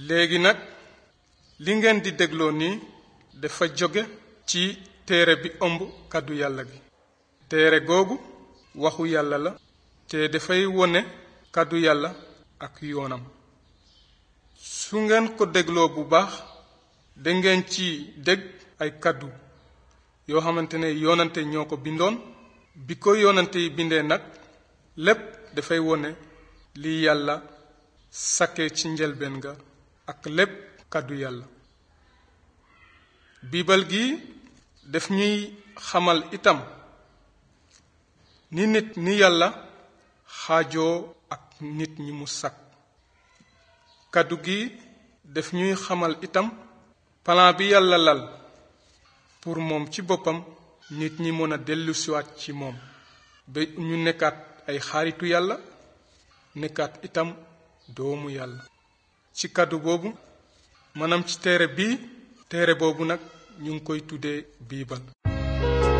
léegi nag li ngeen di dégloo nii dafa jóge ci téere bi ëmb kàddu yàlla gi téere googu waxu yàlla la te dafay wone kàddu yàlla ak yoonam su ngeen ko dégloo bu baax dangeen ci dégg ay kàddu yoo xamante ne yoonante ñoo ko bindoon bi ko yoonante yi bindee nag lépp dafay wone li yàlla sakkee ci njëlbeen ga ak lépp kàddu yàlla biibal gi daf ñuy xamal itam ni nit ni yàlla xaajoo ak nit ñi mu sakk kàddu gi daf ñuy xamal itam plan bi yàlla lal pour moom ci boppam nit ñi mën a dellusiwaat ci moom ba ñu nekkaat ay xaaritu yàlla nekkaat itam doomu yàlla ci kàddu boobu maanaam ci téere bii téere boobu nag ñu ngi koy tuddee biibal